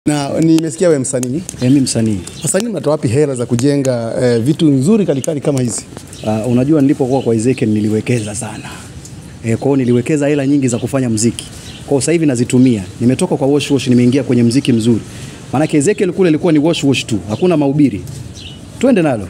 Na nimesikia wewe msanii. E, mi msanii Wasanii mnatoa wapi hela za kujenga eh, vitu nzuri kalikali kama hizi? uh, unajua nilipokuwa kwa Ezekiel niliwekeza sana e, kwao niliwekeza hela nyingi za kufanya mziki kwao sasa hivi nazitumia nimetoka kwa wash wash nimeingia kwenye mziki mzuri maanake Ezekiel kule ilikuwa ni wash wash tu hakuna mahubiri twende nalo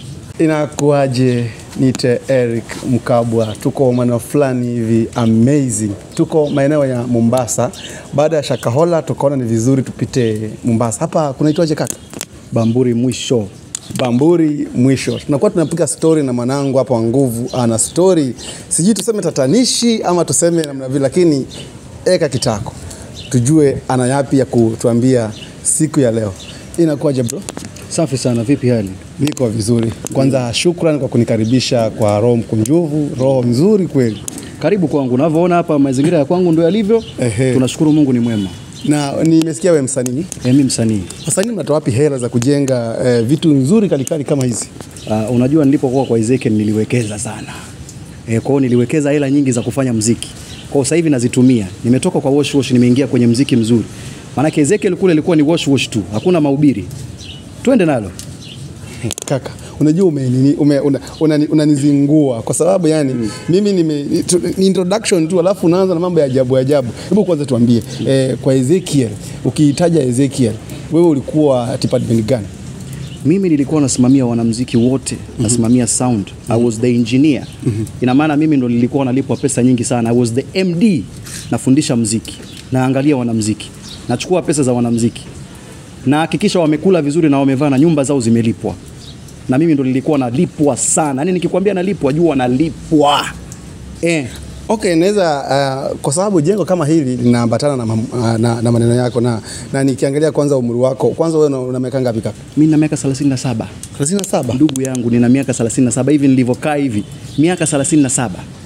Inakuaje? Nite Eric Mkabwa, tuko maeneo fulani hivi amazing, tuko maeneo ya Mombasa. Baada ya Shakahola tukaona ni vizuri tupite Mombasa. Hapa kunaitwaje kaka? Bamburi mwisho Bamburi mwisho. Tunakuwa tunapiga story na mwanangu hapa wa nguvu, ana story sijui tuseme tatanishi ama tuseme namna vile, lakini eka kitako tujue ana yapi ya kutuambia siku ya leo. Inakuwaje bro? safi sana vipi hali Niko vizuri. Kwanza shukrani kwa kunikaribisha kwa roho mkunjufu, roho nzuri kweli. karibu kwangu unavyoona hapa mazingira ya kwangu ndio yalivyo Ehe. tunashukuru Mungu ni mwema Na nimesikia wewe msanii. e, mi msanii Wasanii mnatoa wapi hela za kujenga eh, vitu nzuri kalikali kama hizi? Uh, unajua nilipokuwa kwa Ezekiel niliwekeza sana e, kwao niliwekeza hela nyingi za kufanya mziki kwao sasa hivi nazitumia nimetoka kwa wash wash nimeingia kwenye mziki mzuri maanake Ezekiel kule ilikuwa ni wash wash tu hakuna mahubiri twende nalo Kaka, unajua umenini- ume, una, unani- unanizingua kwa sababu yani mimi nime, tu, ni introduction tu alafu unaanza na mambo ya ajabu ajabu. Hebu kwanza tuambie eh, kwa Ezekiel, ukiitaja Ezekiel, wewe ulikuwa department gani? mimi nilikuwa nasimamia wanamziki wote nasimamia sound I was the engineer ina maana mimi ndo nilikuwa nalipwa pesa nyingi sana I was the MD nafundisha mziki naangalia wanamziki nachukua pesa za wanamziki nahakikisha wamekula vizuri na wamevaa na nyumba zao zimelipwa na mimi ndo nilikuwa nalipwa sana yani nikikwambia nalipwa jua nalipwa eh. Okay, naweza uh, kwa sababu jengo kama hili linaambatana na, mam- uh, na, na maneno yako na, na nikiangalia kwanza umri wako kwanza, wewe una- una miaka ngapi kaka? mi na miaka 37 37. ndugu yangu nina miaka 37 hivi nilivyokaa hivi miaka 37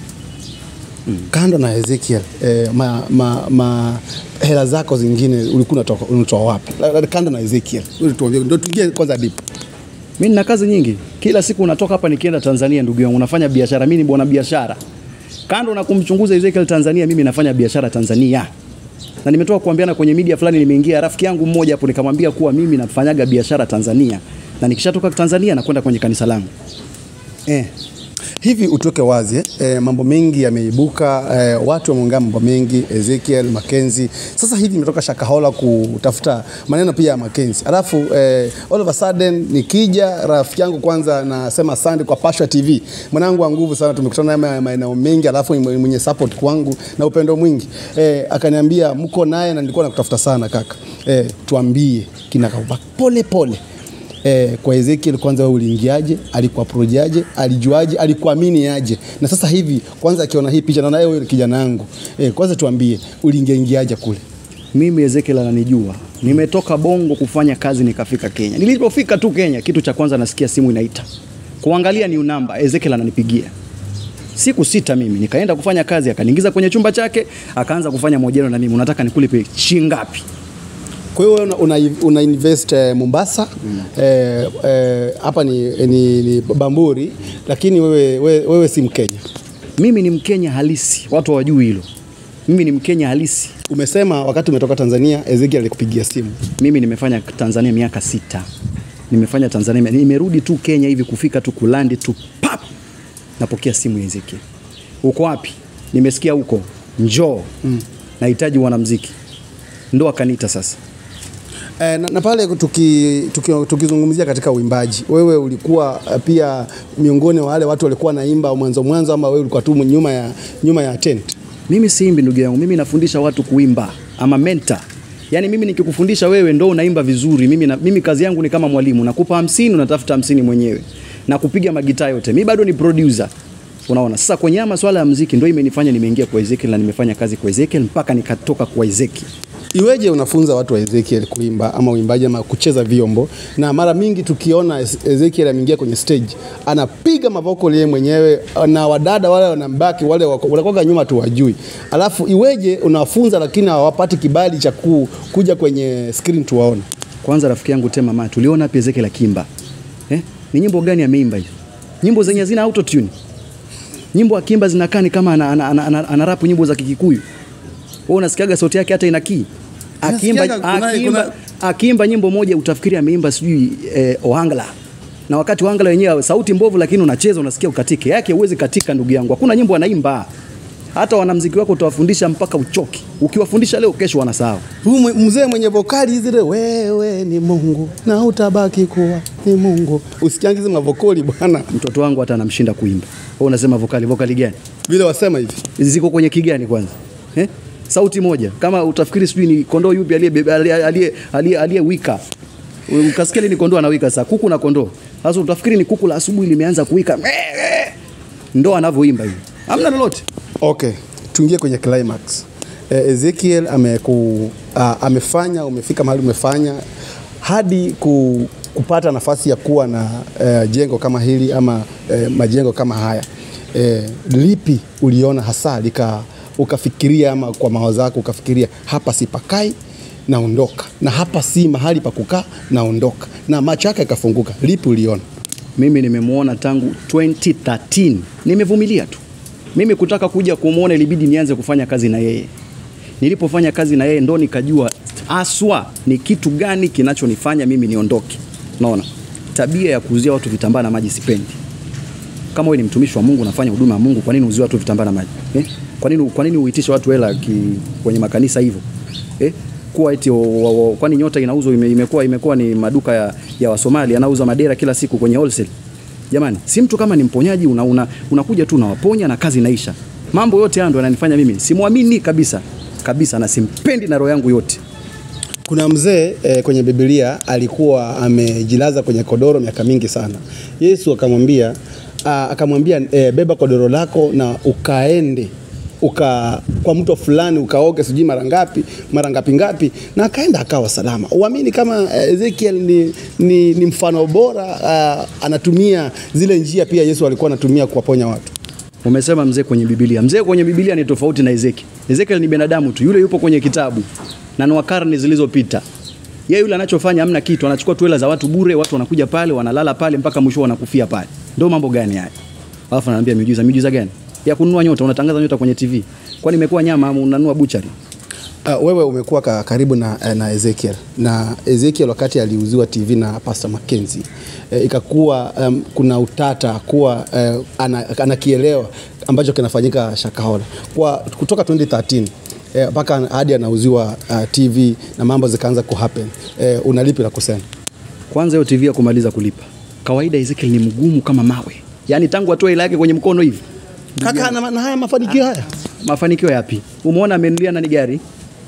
Kando na Ezekiel eh, ma, ma, ma hela zako zingine ulikuwa unatoka unatoa wapi? La- la- Kando na Ezekiel, Wewe tuambie, ndio tuingie kwanza deep. mi nina kazi nyingi kila siku unatoka hapa nikienda tanzania ndugu yangu unafanya biashara mi ni bwana biashara kando na kumchunguza ezekiel tanzania mimi nafanya biashara tanzania na nimetoka kuambiana kwenye media fulani nimeingia rafiki yangu mmoja hapo nikamwambia kuwa mimi nafanyaga biashara tanzania na nikishatoka tanzania nakwenda kwenye kanisa langu eh. Hivi utoke wazi eh, eh, mambo mengi yameibuka eh, watu wameongea mambo mengi Ezekiel Mackenzie. Sasa hivi imetoka Shakahola kutafuta maneno pia ya Mackenzie, alafu eh, all of a sudden nikija rafiki yangu kwanza nasema asante kwa Pasha TV, mwanangu wa nguvu sana, tumekutana naye maeneo mengi, alafu ni mwenye support kwangu na upendo mwingi eh, akaniambia mko naye na nilikuwa nakutafuta sana kaka eh, tuambie kinakauba pole pole Eh, kwa Ezekiel kwanza wewe uliingiaje? Alikuaprojaje? Alijuaje? Alikuamini aje? Na sasa hivi kwanza akiona hii picha naona wewe ni kijana wangu. Eh, kwanza tuambie uliingiaingiaje kule? mimi Ezekiel ananijua. Nimetoka Bongo kufanya kazi nikafika Kenya. Nilipofika tu Kenya, kitu cha kwanza nasikia simu inaita. Kuangalia ni namba, Ezekiel ananipigia. Siku sita mimi nikaenda kufanya kazi, akaniingiza kwenye chumba chake, akaanza kufanya mahojiano na mimi. Unataka nikulipe shilingi ngapi? Kwa hiyo wewe una, una, una invest eh, Mombasa eh, eh, hapa ni, ni, ni Bamburi, lakini wewe, wewe, wewe si Mkenya. Mimi ni Mkenya halisi, watu hawajui hilo. Mimi ni Mkenya halisi. Umesema wakati umetoka Tanzania Ezekiel alikupigia simu. Mimi nimefanya Tanzania miaka sita, nimefanya Tanzania, nimerudi tu Kenya hivi kufika tu kulandi tu pap, napokea simu ya Ezekiel, uko wapi? Nimesikia huko, njoo mm. nahitaji wanamziki, ndo akaniita sasa. Eh, na, na pale tuki, tuki, tukizungumzia katika uimbaji, wewe ulikuwa eh, pia miongoni mwa wale watu walikuwa naimba mwanzo mwanzo, ama wewe ulikuwa tu nyuma ya, nyuma ya tent? Mimi siimbi ndugu yangu, mimi nafundisha watu kuimba, ama mentor. Yaani mimi nikikufundisha wewe ndo unaimba vizuri. Mimi, na, mimi kazi yangu ni kama mwalimu, nakupa hamsini unatafuta hamsini mwenyewe na kupiga magitaa yote. Mimi bado ni producer. Unaona, sasa kwenye haya masuala ya muziki ndio imenifanya nimeingia kwa Ezekiel na nimefanya kazi kwa Ezekiel mpaka nikatoka kwa Ezekiel. Iweje unafunza watu wa Ezekiel kuimba ama uimbaji ama kucheza vyombo, na mara mingi tukiona Ez- Ezekiel ameingia kwenye stage anapiga mavokali yeye mwenyewe, na wadada wale wanambaki wale wako- wanakuwa nyuma tu wajui, alafu iweje unawafunza lakini hawapati kibali cha ku, kuja kwenye screen tuwaone? Kwanza rafiki yangu Tema Ma, tuliona wapi Ezekiel akimba? Eh? Ni nyimbo gani ameimba hizo? Nyimbo zenye zina auto tune. Nyimbo akimba zinakaa ni kama ana, ana, ana, ana, ana rap nyimbo za Kikikuyu. Wewe unasikiaga sauti yake hata ina key. akiimba, Nasikianga kuna- akiimba, kuna- akiimba nyimbo moja utafikiri ameimba sijui eh, Ohangla na wakati Ohangla wenyewe sauti mbovu, lakini unacheza unasikia ukatike yake, huwezi katika ndugu yangu. Hakuna nyimbo anaimba, hata wanamziki wako utawafundisha mpaka uchoki. Ukiwafundisha leo, kesho wanasahau. Huyu mwe- mzee mwenye vokali zile, wewe ni Mungu na utabaki kuwa ni Mungu. Usikiangi hizi mavokali bwana, Mtoto wangu hata anamshinda kuimba. Wewe unasema vokali, vokali gani? vile wasema hivi. ziko kwenye kigani kwanza eh? sauti moja kama utafikiri sijui ni kondoo yupi aliye- aliye- aliye- aliye- aliyewika ukasikia ni kondoo anawika saa kuku na kondoo sasa utafikiri ni kuku la asubuhi limeanza kuwika ndo anavyoimba hivi hamna lolote Okay, tuingie kwenye climax. Eh, Ezekiel ameku, uh, amefanya umefika mahali umefanya hadi ku, kupata nafasi ya kuwa na uh, jengo kama hili ama uh, majengo kama haya eh, lipi uliona hasa lika ukafikiria ama kwa mawazo yako ukafikiria hapa sipakai naondoka na hapa si mahali pa kukaa naondoka na macho yake yakafunguka lipi uliona mimi nimemwona tangu 2013 nimevumilia tu mimi kutaka kuja kumwona ilibidi nianze kufanya kazi na yeye nilipofanya kazi na yeye ndo nikajua aswa ni kitu gani kinachonifanya mimi niondoke naona tabia ya kuuzia watu vitambaa na maji sipendi kama wewe ni mtumishi wa Mungu unafanya huduma ya Mungu kwa nini uzie watu vitambaa na maji eh? kwa nini kwa nini uitishe watu hela ki- kwenye makanisa hivyo eh? kuwa eti o- o- o- kwani nyota inauzwa ime, imekuwa imekuwa ni maduka ya, ya Wasomali anauza madera kila siku kwenye wholesale jamani si mtu kama ni mponyaji unakuja una, unakuja tu unawaponya na kazi inaisha mambo yote haya ndo yananifanya mimi simwamini kabisa kabisa na simpendi na roho yangu yote Kuna mzee eh, kwenye Biblia alikuwa amejilaza kwenye kodoro miaka mingi sana. Yesu akamwambia ah, akamwambia eh, beba kodoro lako na ukaende uka kwa mto fulani ukaoge sijui mara ngapi mara ngapi ngapi, na akaenda akawa salama. Uamini kama eh, Ezekiel ni, ni, ni mfano bora ah, anatumia zile njia pia Yesu alikuwa anatumia kuwaponya watu. Umesema mzee kwenye Biblia. Mzee kwenye Biblia ni tofauti na Ezekiel. Ezekiel ni binadamu tu, yule yupo kwenye kitabu na ni wa karne zilizopita. Yeye yule anachofanya hamna kitu, anachukua tu hela za watu bure, watu wanakuja pale, wanalala pale mpaka mwisho wanakufia pale. Ndio mambo gani haya? Alafu ananiambia miujiza, miujiza gani? Ya kununua nyota, unatangaza nyota kwenye TV. Kwani imekuwa nyama ama unanunua buchari? Uh, wewe umekuwa ka, karibu na, eh, na Ezekiel na Ezekiel wakati aliuziwa TV na Pastor Mackenzie eh, ikakuwa um, kuna utata kuwa eh, ana, anakielewa ambacho kinafanyika Shakahola kwa kutoka 2013 eh, mpaka hadi anauziwa uh, TV na mambo zikaanza kuhappen eh, unalipi la kusema? Kwanza hiyo TV ya kumaliza kulipa. Kawaida Ezekiel ni mgumu kama mawe. Yaani tangu atoe hela yake kwenye mkono hivi. Kaka na, na haya mafanikio haya mafanikio yapi? Umeona amenulia nani gari?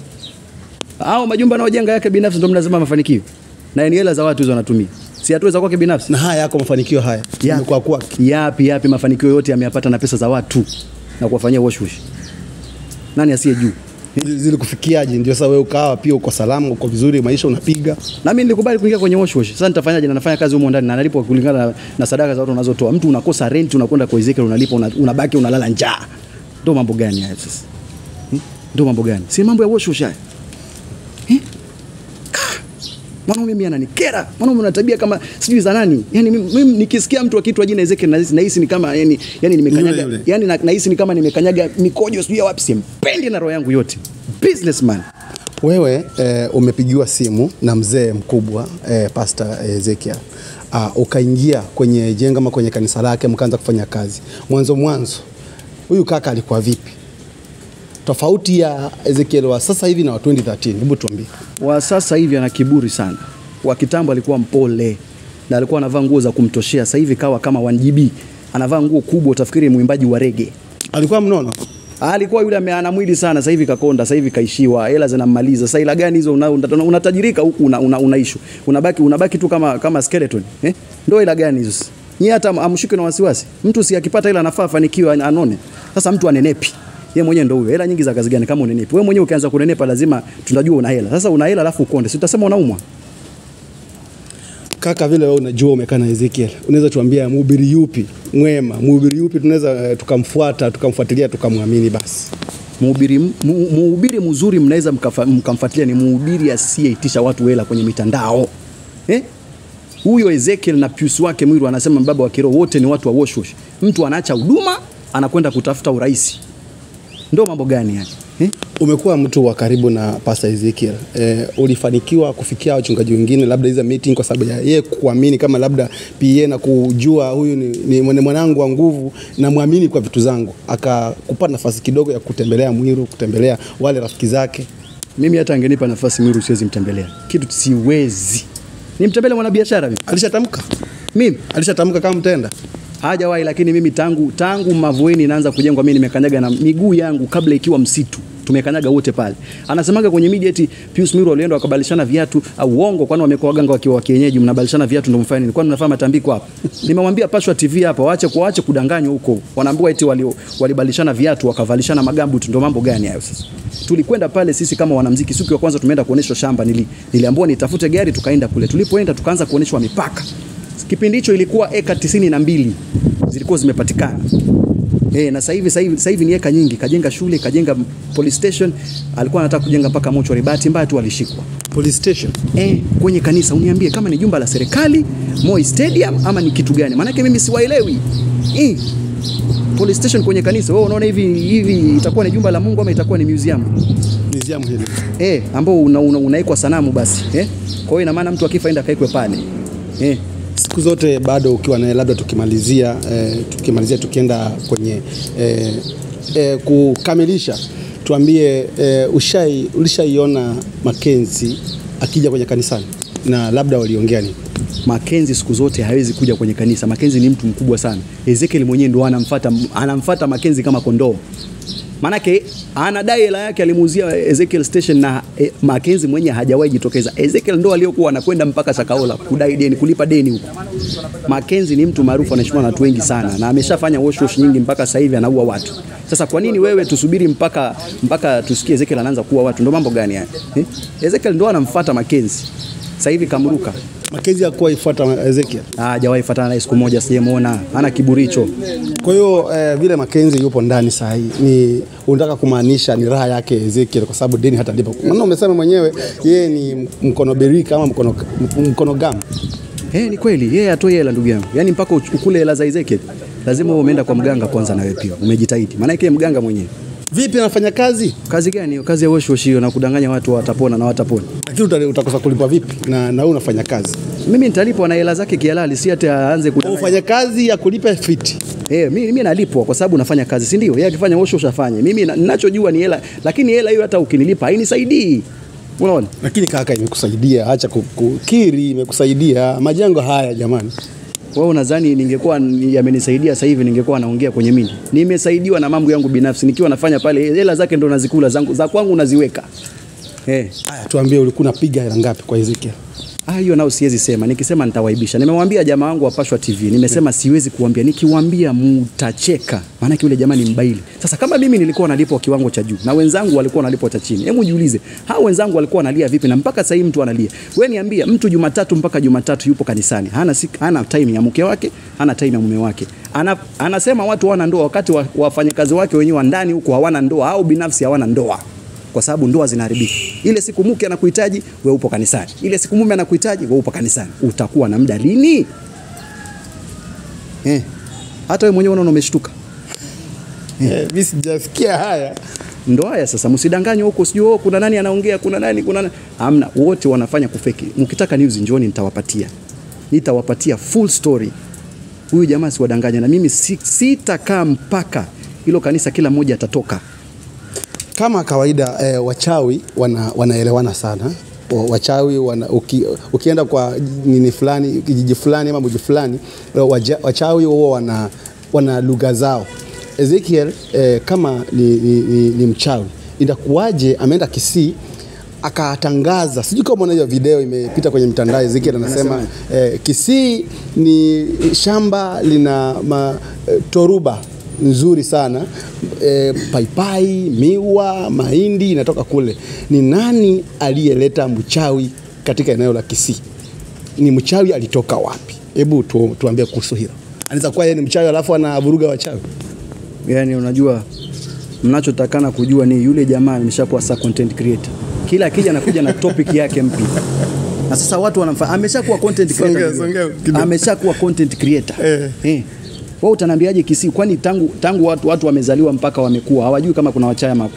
Au majumba anayojenga yake binafsi ndio mnasema mafanikio? Na ni hela za watu hizo anatumia. Si hatua za kwake binafsi. na haya yako mafanikio haya Yapi? Imekuwa kwake. Yapi yapi mafanikio yote ameyapata na pesa za watu na kuwafanyia wash wash. Nani asiye juu? zilikufikiaje? Ndio sasa wewe ukawa pia uko salama, uko vizuri, maisha unapiga Na mimi nilikubali kuingia kwenye wash wash. Sasa nitafanyaje? Na nafanya kazi humo ndani na nalipwa kulingana na, na sadaka za watu unazotoa. Mtu unakosa rent unakwenda kwa Ezekiel unalipa una, unabaki unalala njaa. Ndio mambo gani haya sasa? Hmm? Ndio mambo gani? Si mambo ya wash wash haya. Eh? Ah! Mwanaume mimi ananikera. Mwanaume una tabia kama sijui za nani. Yaani mimi, mimi nikisikia mtu akiitwa jina Ezekiel nahisi nahisi ni kama yani yani nimekanyaga Yule, yule. yani na- nahisi ni kama nimekanyaga mikojo sijui ya wapi simpendi na roho yangu yote. Businessman. Wewe eh, umepigiwa simu na mzee mkubwa eh, Pastor Ezekiel uh, ukaingia kwenye jengo ama kwenye kanisa lake mkaanza kufanya kazi. Mwanzo mwanzo huyu kaka alikuwa vipi? Tofauti ya Ezekiel wa sasa hivi na wa 2013, hebu tuambie. wa sasa hivi ana kiburi sana. Wa kitambo alikuwa mpole na alikuwa anavaa nguo za kumtoshea. Sasa hivi kawa kama 1GB, anavaa nguo kubwa, utafikiri mwimbaji wa rege. Alikuwa mnono. Alikuwa yule ame- ana mwili sana, sasa hivi kakonda, sasa hivi kaishiwa, hela zinammaliza. Sasa ila gani hizo una- una- unatajirika huku una, una, unaishu. Unabaki unabaki tu kama kama skeleton. Eh? Ndio ila gani hizo? Nyie hata am- amshike na wasiwasi. Mtu si akipata hela anafaa afanikiwe an- anone. Sasa mtu anenepi. Yeye mwenyewe ndio huyo. Hela nyingi za kazi gani kama unenepi? Wewe mwenyewe ukianza kunenepa lazima tunajua una hela. Sasa una hela alafu ukonde. Si utasema unaumwa? Kaka, vile wewe unajua umekaa na Ezekiel, unaweza tuambia mhubiri yupi mwema, mhubiri yupi tunaweza eh, tukamfuata tukamfuatilia tukamwamini basi. Mhubiri mu- mhubiri mzuri mnaweza mkafa- mkamfuatilia ni mhubiri asiyeitisha watu hela kwenye mitandao eh? Huyo Ezekiel na Pius wake Mwiru anasema baba wa kiroho wote ni watu wa wash wash. Mtu anaacha huduma anakwenda kutafuta urais. Ndio mambo gani haya? eh? Umekuwa mtu wa karibu na Pastor Ezekiel. E, ulifanikiwa kufikia wachungaji wengine labda hizo meeting kwa sababu ya yeye kuamini kama labda PA na kujua huyu ni, ni mwana- mwanangu wa nguvu na muamini kwa vitu zangu, akakupa nafasi kidogo ya kutembelea Mwiru, kutembelea wale rafiki zake. Mimi hata angenipa nafasi Mwiru siwezi mtembelea, kitu siwezi nimtembele mwanabiashara mimi. Alishatamka, Mimi alishatamka kama mtenda. hajawahi, lakini mimi tangu tangu Mavueni inaanza kujengwa, mimi nimekanyaga na miguu yangu kabla ikiwa msitu tumekanyaga wote pale. Anasemaga kwenye media eti Pius Miro walienda wakabadilishana viatu au uongo, kwani wamekuwa waganga wakiwa wa kienyeji, mnabadilishana viatu ndio mfanye nini? Kwani mnafanya matambiko hapa? Nimemwambia Pashwa TV hapa waache kuache kudanganywa huko. Wanaambiwa eti wali walibadilishana viatu wakavalishana magambuti, ndio mambo gani hayo sasa? Tulikwenda pale sisi kama wanamuziki, siku ya kwanza tumeenda kuonyeshwa shamba, nili, niliambiwa nitafute gari, tukaenda kule. Tulipoenda tukaanza kuonyeshwa mipaka. Kipindi hicho ilikuwa eka tisini na mbili zilikuwa zimepatikana. Eh, na sasa hivi sasa hivi sasa hivi ni eka nyingi, kajenga shule, kajenga police station, alikuwa anataka kujenga mpaka mochwari, bahati mbaya tu alishikwa. Police station. Eh, kwenye kanisa uniambie kama ni jumba la serikali, Moi Stadium ama ni kitu gani? Maanake mimi siwaelewi. Eh, police station kwenye kanisa, wewe unaona hivi hivi itakuwa ni jumba la Mungu ama itakuwa ni museum? Museum hili. Eh, ambao una, una, unaikwa sanamu basi. Eh? Kwa hiyo ina maana mtu akifa enda akaikwe pale. Eh, siku zote bado ukiwa naye, labda tukimalizia eh, tukimalizia tukienda kwenye eh, eh, kukamilisha, tuambie eh, ushai ulishaiona Makenzi akija kwenye kanisani na labda waliongea nini? Makenzi siku zote hawezi kuja kwenye kanisa. Makenzi ni mtu mkubwa sana. Ezekiel mwenyewe ndo anamfuata anamfuata Makenzi kama kondoo. Manake anadai hela yake alimuuzia Ezekiel station na e, Makenzi mwenyewe hajawahi jitokeza. Ezekiel ndo aliyokuwa anakwenda mpaka Shakahola kudai deni, kulipa deni huko. Makenzi ni mtu maarufu anaheshimiwa na watu wengi sana na ameshafanya wash wash nyingi mpaka sasa hivi anaua watu. Sasa kwa nini wewe tusubiri mpaka mpaka tusikie Ezekiel anaanza kuua watu? Ndo mambo gani haya? Eh? Ezekiel ndo anamfuata Makenzi. Sasa hivi kamruka. Makenzi hakuwa ifuata Ezekiel. Ah, hajawahi fatana naye siku moja, sijamuona. Hana kiburi hicho. Kwa hiyo eh, vile Makenzi yupo ndani saa hii ni unataka kumaanisha ni raha yake Ezekiel kwa sababu deni hata lipa. Maana umesema mwenyewe yeye ni mkono berika ama mkono mkono gamu. Eh, ni kweli. Yeye atoi hela ndugu yangu. Yaani mpaka uch- ukule hela za Ezekiel. Lazima uwe umeenda kwa mganga kwanza na wewe pia. Umejitahidi. Maana yake mganga mwenyewe. Vipi anafanya kazi? Kazi gani hiyo? Kazi ya wash wash hiyo na kudanganya watu watapona na watapona. Lakini uta- utakosa kulipwa vipi? Na na wewe unafanya kazi. Mimi nitalipwa na hela zake kihalali, si hata aanze kudanganya. Ufanya kazi ya kulipa fiti. Eh, mimi mimi nalipwa kwa sababu nafanya kazi, si ndio? Yeye akifanya wash wash afanye. Mimi na- ninachojua ni hela, lakini hela hiyo hata ukinilipa hainisaidii. Unaona? Lakini kaka, imekusaidia, acha ku- kukiri, imekusaidia majengo haya jamani. Wewe unadhani ningekuwa ni- yamenisaidia sasa hivi ningekuwa naongea kwenye mimi? Nimesaidiwa na mambo yangu binafsi nikiwa nafanya pale, hela zake ndo nazikula zangu, za kwangu naziweka. Eh, Haya, tuambie ulikuwa unapiga hela ngapi kwa Ezekiel? ah, hiyo nao siwezi sema. Nikisema nitawaibisha. Nimemwambia jamaa wangu wa Pashwa TV, nimesema siwezi kuambia. Nikiwaambia mutacheka, maana yule jamaa ni mbaili. Sasa kama mimi nilikuwa nalipwa kiwango cha juu na wenzangu walikuwa wanalipwa cha chini, hebu jiulize, hao wenzangu walikuwa wanalia vipi? Na mpaka sasa hivi mtu analia. Wewe niambia, mtu Jumatatu mpaka Jumatatu yupo kanisani, hana sik, hana time ya mke wake, hana time ya mume wake. Ana, anasema watu hawana ndoa, wakati wa- wafanyakazi wake wenyewe wa ndani huko hawana ndoa au binafsi hawana ndoa kwa sababu ndoa zinaharibika. Ile siku mke anakuhitaji wewe upo kanisani, ile siku mume anakuhitaji wewe upo kanisani. Utakuwa na muda lini? Eh, hata wewe mwenyewe unaona umeshtuka. Eh, mimi sijasikia haya. Ndo haya sasa, msidanganywe huko, sijui oh, kuna nani anaongea, kuna nani, kuna nani. Hamna, wote wanafanya kufeki. Mkitaka news njoni, nitawapatia, nitawapatia full story. Huyu jamaa siwadanganya, na mimi si- sitakaa mpaka hilo kanisa kila mmoja atatoka. Kama kawaida eh, wachawi wana, wanaelewana sana Wa- wachawi wana, uki, ukienda kwa nini fulani kijiji fulani ama mji fulani eh, waja- wachawi huwa wana, wana lugha zao. Ezekiel eh, kama ni, ni, ni, ni mchawi inakuwaje ameenda Kisii akatangaza, sijui kama unaona hiyo video imepita kwenye mitandao. Ezekiel anasema eh, Kisii ni shamba lina ma, eh, toruba nzuri sana e, paipai, miwa, mahindi inatoka kule. Ni nani aliyeleta mchawi katika eneo la Kisii? Ni mchawi alitoka wapi? Hebu tu, tuambie kuhusu hilo. Anaweza kuwa yeye ni mchawi alafu anavuruga wachawi. Yani unajua mnachotakana kujua ni yule jamaa ameshakuwa sa content creator. Kila akija anakuja na topic yake mpya. Na sasa watu wanamfa ameshakuwa content creator. Songea, songea kidogo. ameshakuwa content creator. Eh. Eh. Wewe utaniambiaje Kisii kwani tangu tangu watu watu wamezaliwa mpaka wamekuwa hawajui kama kuna wachawi ama hakuna.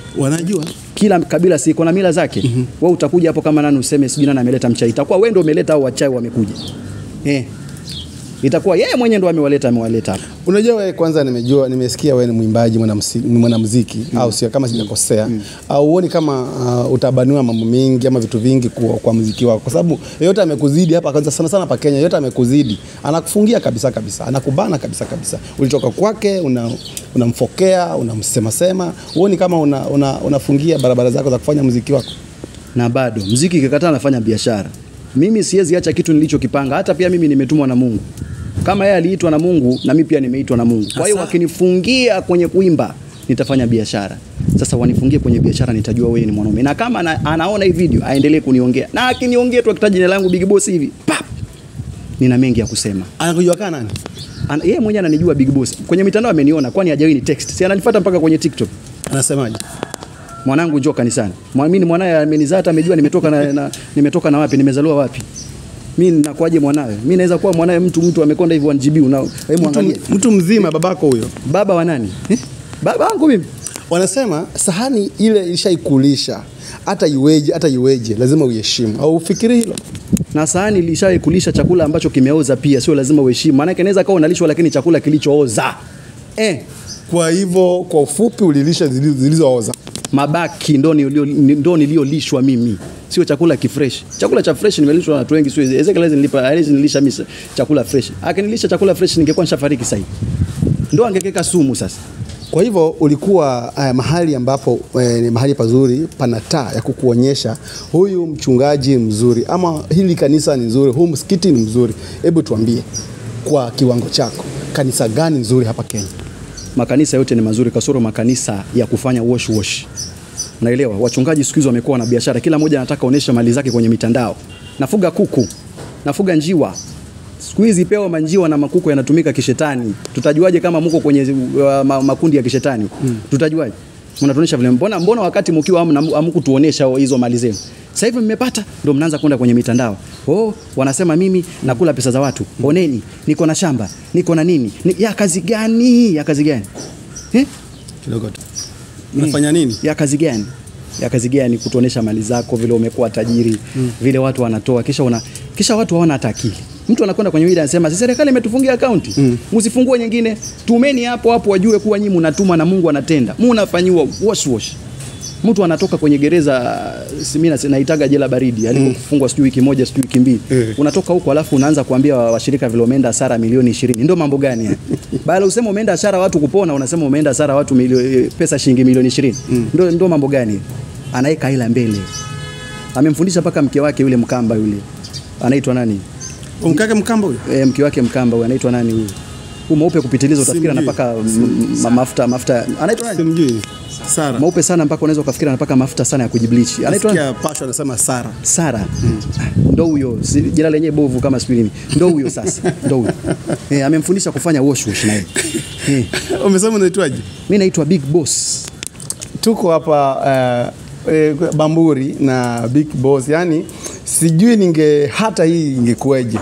Wanajua kila kabila si iko na mila zake. mm -hmm. Wewe utakuja hapo kama nani useme sijui nani ameleta mchai, itakuwa wewe ndio umeleta au wachai wamekuja eh, itakuwa yeye mwenyewe ndio amewaleta amewaleta hapa. Unajua wewe kwanza, nimejua nimesikia wewe ni mwimbaji mwanamsi- mwanamuziki au sio, kama sijakosea au uoni kama uh, utabanua mambo mengi ama vitu vingi kwa, kwa muziki wako, kwa sababu yeyote amekuzidi hapa kwanza, sana sana pa Kenya, yeyote amekuzidi anakufungia kabisa kabisa, anakubana kabisa kabisa. Ulitoka kwake una unamfokea unamsema sema, uoni kama una, una, unafungia barabara zako za kufanya muziki wako? na bado mziki ikikataa nafanya biashara. Mimi siwezi acha kitu nilichokipanga. Hata pia mimi nimetumwa na Mungu, kama yeye aliitwa na Mungu na mimi pia nimeitwa na Mungu. Kwa hiyo Asa. wakinifungia kwenye kuimba nitafanya biashara. Sasa wanifungie kwenye biashara, nitajua wewe ni mwanaume, na kama ana, anaona hii video aendelee kuniongea, na akiniongea tu akitaja jina langu Big Boss hivi pap, nina mengi ya kusema. Anakujua kana nani? Ana- Yeye mwenyewe ananijua Big Boss kwenye mitandao, ameniona kwani hajawahi ni text, si ananifuata mpaka kwenye TikTok Anasemaje? mwanangu njoo kanisani. Mwamini mwanaye amenizaa hata amejua nimetoka na, na nimetoka na wapi, nimezaliwa wapi. Mimi ninakuaje mwanawe? Mimi naweza kuwa mwanawe mtu mtu amekonda hivi 1GB una hebu Mtu, angalia. mtu mzima babako huyo. Baba wa nani? Eh? Baba wangu mimi. Wanasema sahani ile ilishaikulisha, hata iweje, hata iweje, lazima uiheshimu. Au ufikiri hilo? Na sahani ilishawahi kulisha chakula ambacho kimeoza pia, sio lazima uheshimu. Maana yake inaweza kuwa unalishwa lakini chakula kilichooza. Eh, Kwa hivyo kwa ufupi ulilisha zili- zilizooza. mabaki ndo nilio- ndo niliyolishwa mimi, sio chakula kifresh. Chakula cha fresh nimelishwa na watu wengi, sio Ezekiel hawezi nilipa, hawezi nilisha mimi chakula fresh. Akinilisha chakula fresh ningekuwa nishafariki sasa hivi. Ndo angekeka sumu sasa. Kwa hivyo ulikuwa uh, mahali ambapo eh, ni mahali pazuri, pana taa ya kukuonyesha huyu mchungaji mzuri, ama hili kanisa ni nzuri, huu msikiti ni mzuri. Hebu tuambie kwa kiwango chako, kanisa gani nzuri hapa Kenya? makanisa yote ni mazuri kasoro makanisa ya kufanya wash wash. Unaelewa? Wachungaji siku hizi wamekuwa na biashara, kila mmoja anataka aoneshe mali zake kwenye mitandao. Nafuga kuku, nafuga njiwa. Siku hizi pewa manjiwa na makuku yanatumika kishetani. Tutajuaje kama mko kwenye uh, ma, makundi ya kishetani? Tutajuaje? Mnatuonesha vile. Mbona mbona wakati mkiwa hamna- hamkutuonesha hizo mali zenu? Sasa hivi mmepata ndio mnaanza kwenda kwenye mitandao. Oh, wanasema mimi nakula pesa za watu. Oneni, niko na shamba, niko na nini? Ni, ya kazi gani? Ya kazi gani? Eh? Kidogo tu. Unafanya nini? ya kazi gani ya kazi gani kutuonesha mali zako vile umekuwa tajiri mm. vile watu wanatoa kisha una, kisha watu hawana hata akili mtu anakwenda kwenye media anasema "Si serikali imetufungia akaunti msifungue nyingine tumeni hapo hapo wajue kuwa nyinyi mnatuma na Mungu anatenda mnafanyiwa wash wash mtu anatoka kwenye gereza si mimi nasi- naitaga jela baridi alipofungwa sijui wiki moja sijui wiki mbili Eh. unatoka huko alafu unaanza kuambia wa- washirika vile umeenda hasara milioni 20 ndio mambo gani haya baada useme umeenda hasara watu kupona unasema umeenda hasara watu milio, pesa shilingi milioni 20 ndio ndio mambo gani anaweka ila mbele amemfundisha mpaka mke wake yule mkamba yule anaitwa nani Umkake mkamba huyo? e, mke wake mkamba huyu anaitwa nani huyu huyu mweupe kupitiliza utafikiri Simjui. anapaka m- m- mafuta mafuta anaitwa nani Simjui. Sara. mweupe sana mpaka unaweza ukafikiri anapaka mafuta sana ya kujibleach anaitwa nani? Nasikia Pasho anasema Sara. Sara ndo huyo, si- jina lenyewe bovu kama sijui nini, ndo huyo sasa, ndo huyo eh, amemfundisha kufanya wash wash naye eh. Umesema unaitwaje? Mimi naitwa Big Boss. tuko hapa uh, eh, Bamburi na Big Boss, yani sijui ninge hata hii ingekuwaje,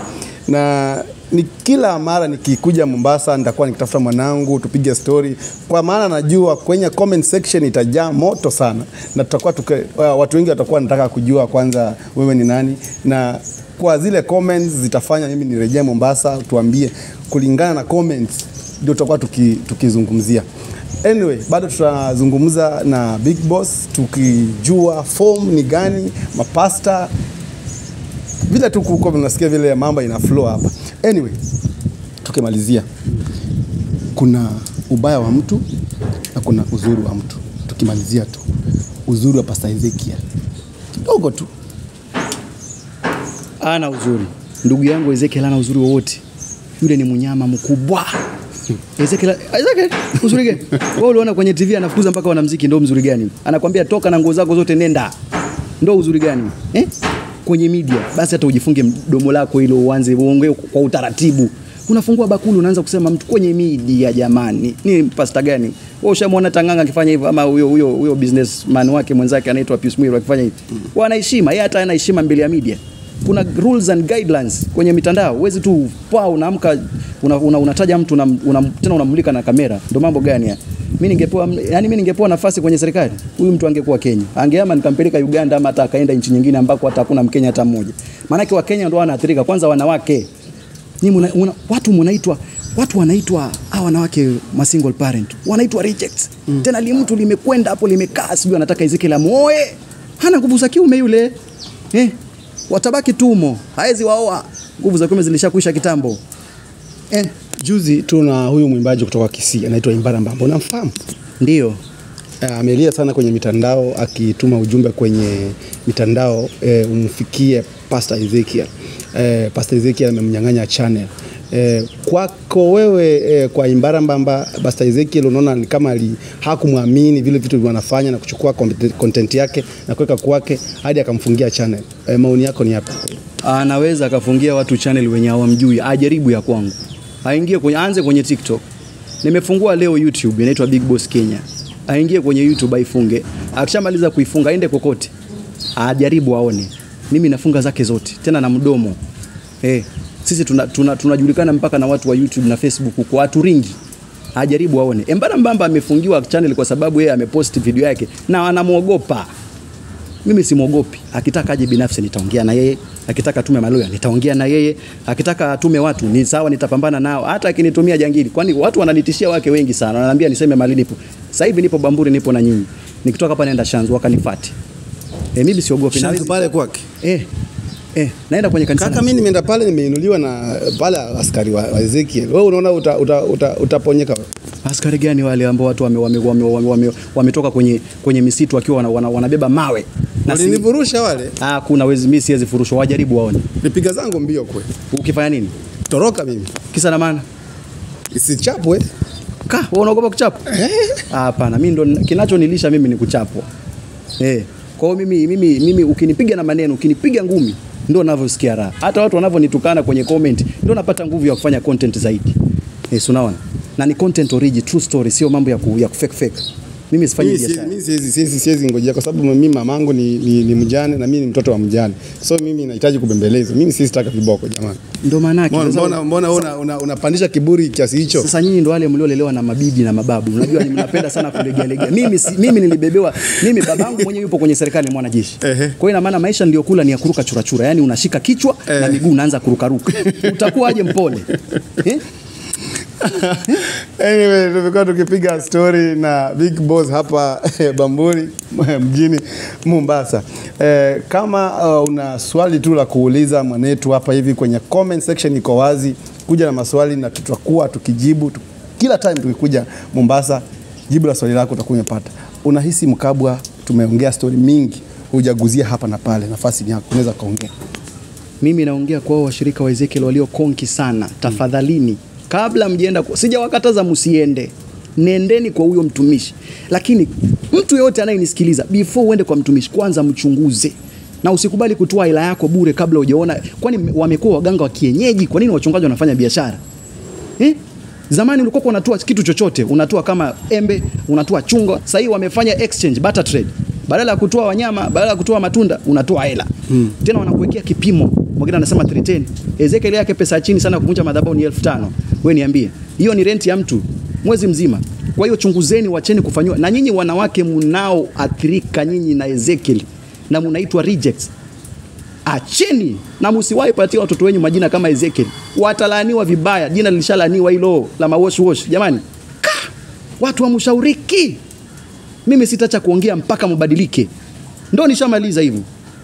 na ni kila mara nikikuja Mombasa nitakuwa nikitafuta mwanangu tupige story, kwa maana najua kwenye comment section itajaa moto sana, na tutakuwa tuke, uh, watu wengi watakuwa wanataka kujua kwanza wewe ni nani, na kwa zile comments zitafanya mimi nirejee Mombasa, tuambie kulingana na comments ndio tutakuwa tuki, tukizungumzia. Anyway, bado tutazungumza na Big Boss tukijua form ni gani, mapasta vile tu kuko unasikia vile mambo ina flow hapa. Anyway, tukimalizia, kuna ubaya wa mtu na kuna uzuri wa mtu. Tukimalizia tu uzuri wa Pastor Ezekiel kidogo tu. Ana uzuri ndugu yangu Ezekiel, ana uzuri wowote. Yule ni mnyama mkubwa. Ezekiel, Ezekiel, uzuri gani? Wewe uliona kwenye TV anafukuza mpaka wanamuziki, ndio mzuri gani? Anakwambia toka na nguo zako zote nenda. Ndio uzuri gani? Eh? Kwenye media basi hata ujifunge mdomo lako ili uanze uongee kwa utaratibu. Unafungua bakuli unaanza kusema mtu kwenye media jamani. Ni pasta gani? Wewe ushamwona Tanganga akifanya hivyo ama huyo huyo huyo businessman wake mwenzake anaitwa Pius Mwiru akifanya hivyo. Wana heshima, yeye hata ana heshima mbele ya media. kuna rules and guidelines kwenye mitandao. Huwezi tu pa unaamka una, una, unataja mtu una, una, tena unamulika na kamera. Ndio mambo gani haya? Mimi ningepewa yani, mimi ningepewa nafasi kwenye serikali, huyu mtu angekuwa Kenya, angehama nikampeleka Uganda ama hata akaenda nchi nyingine ambako hata hakuna Mkenya hata mmoja. Maanake wa Kenya ndio wanaathirika, kwanza wanawake. Ni muna, una, watu munaitwa watu wanaitwa hawa wanawake ma single parent wanaitwa rejects mm. Tena li mtu limekwenda hapo limekaa, sijui anataka Ezekiel amuoe, hana nguvu za kiume yule eh, watabaki tumo, haezi waoa, nguvu za kiume zilishakwisha kitambo eh. Juzi tuna huyu mwimbaji kutoka Kisii anaitwa Imbara Mbambo, unamfahamu? Ndio Eh, amelia sana kwenye mitandao akituma ujumbe kwenye mitandao eh, umfikie Pastor Ezekiel. Eh, Pastor Ezekiel amemnyang'anya channel. Eh, kwako wewe eh, kwa Imbara Mbamba Pastor Ezekiel unaona ni kama ali hakumwamini vile vitu wanafanya na kuchukua content- content yake na kuweka kwake hadi akamfungia channel. Eh, maoni yako ni yapi? anaweza akafungia watu channel wenye hawamjui, ajaribu ya kwangu, aingie kwenye, aanze kwenye TikTok. Nimefungua leo YouTube inaitwa Big Boss Kenya, aingie kwenye YouTube aifunge. Akishamaliza kuifunga aende kokote, ajaribu aone. Mimi nafunga zake zote tena na mdomo eh. Sisi tunajulikana tuna, tuna tunajulikana mpaka na watu wa YouTube na Facebook huko, watu ringi ajaribu aone. Embara Mbamba amefungiwa channel kwa sababu yeye amepost video yake na anamwogopa mimi simwogopi. Akitaka aje binafsi nitaongea na yeye, akitaka atume maloya nitaongea na yeye, akitaka atume watu ni sawa, nitapambana nao, hata akinitumia jangili, kwani watu wananitishia wake wengi sana, wananiambia niseme mali nipo. Sasa hivi nipo Bamburi, nipo na nyinyi, nikitoka hapa naenda Shanzu wakanifuate. Eh, mimi siogopi Shanzu Naweza- pale kwake. eh, eh, naenda kwenye kanisa Kaka, mimi nimeenda pale, nimeinuliwa na pale askari wa, wa Ezekiel. Wewe unaona uta, uta, uta, utaponyeka wewe? askari gani wale ambao watu wametoka wame, wame, wame, wame, wametoka kwenye, kwenye misitu wakiwa wana, wana, wanabeba mawe na si, Walinivurusha wale, ah, kuna wezi mimi siwezi furushwa, wajaribu waone. nipiga zangu mbio kwe, Ukifanya nini? toroka mimi Kisa na maana isichapwe. Ka, wewe unaogopa kuchapwa? Ah, Hapana, mimi ndo kinachonilisha mimi ni kuchapwa. Eh. Kwa hiyo mimi mimi mimi ukinipiga na maneno, ukinipiga ngumi ndio ninavyosikia raha. Hata watu wanavyonitukana kwenye comment ndio napata nguvu ya kufanya content zaidi. Eh, si unaona? Na ni content origi, true story, sio mambo ya ku, ya kufake fake. Mimi sifanyi Mimi siwezi- biashara. mimi siwezi siwezi siwezi ngojea kwa sababu mimi mamangu ni, ni, ni mjane na mimi ni mtoto wa mjane, so mimi nahitaji kubembelezwa. Mimi siwezi taka viboko jamani. Ndio maana yake. Mbona Sasa- mbona mbona una, una, unapandisha kiburi kiasi hicho? Sasa nyinyi ndo wale mliolelewa na mabibi na mababu. Unajua ni mnapenda sana kulegea legea. Mimi si, mimi nilibebewa mimi babangu mwenyewe yupo kwenye serikali ni mwanajeshi. Ehe. Kwa hiyo ina maana maisha niliyokula ni ya kuruka churachura. Yaani unashika kichwa na miguu unaanza kurukaruka. Utakuwa aje mpole? Eh? Anyway, tumekuwa tukipiga story na Big Boss hapa Bamburi mjini Mombasa. Eh, kama uh, una swali tu la kuuliza mwanetu hapa hivi kwenye comment section iko wazi, kuja na maswali na tutakuwa tukijibu tu, kila time tukikuja Mombasa, jibu la swali lako utakuwa umepata. Unahisi Mkabwa, tumeongea story mingi, hujaguzia hapa na pale, nafasi ni yako, unaweza kaongea. Mimi naongea kwa hao washirika wa Ezekiel walio konki sana. Tafadhalini, kabla mjienda, kwa- sijawakataza msiende, nendeni kwa huyo mtumishi, lakini mtu yeyote anayenisikiliza, before uende kwa mtumishi, kwanza mchunguze na usikubali kutoa hela yako bure kabla hujaona, kwani wamekuwa waganga wa kienyeji. Kwa nini wachungaji wanafanya biashara eh? Zamani ulikuwa unatoa kitu chochote, unatoa kama embe, unatoa chungwa. Sasa hivi wamefanya exchange, barter trade. Badala ya kutoa wanyama, badala ya kutoa matunda, unatoa hela. Hmm. Tena wanakuwekea kipimo. Mwingine anasema 310. Ezekiel yake pesa ya chini sana kuvunja madhabahu ni 1500. Wewe niambie. Hiyo ni renti ya mtu mwezi mzima. Kwa hiyo chunguzeni, wacheni kufanywa. Na nyinyi wanawake mnaoathirika nyinyi na Ezekiel na mnaitwa rejects acheni na msiwahi patia watoto wenyu majina kama Ezekiel, watalaaniwa vibaya. Jina lilishalaaniwa hilo la mawosh wosh. Jamani, ka watu wamshauriki. Mimi sitacha kuongea mpaka mubadilike, ndo nishamaliza hivyo.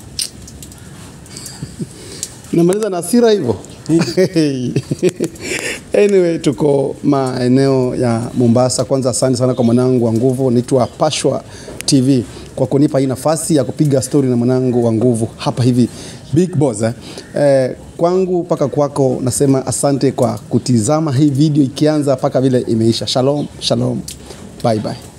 Namaliza na hasira hivyo. anyway, tuko maeneo ya Mombasa. Kwanza asante sana kwa mwanangu wa nguvu, naitwa Pashwa TV kwa kunipa hii nafasi ya kupiga stori na mwanangu wa nguvu hapa hivi Big Boss eh. Eh, kwangu mpaka kwako nasema asante kwa kutizama hii video ikianza mpaka vile imeisha. Shalom, shalom, bye bye.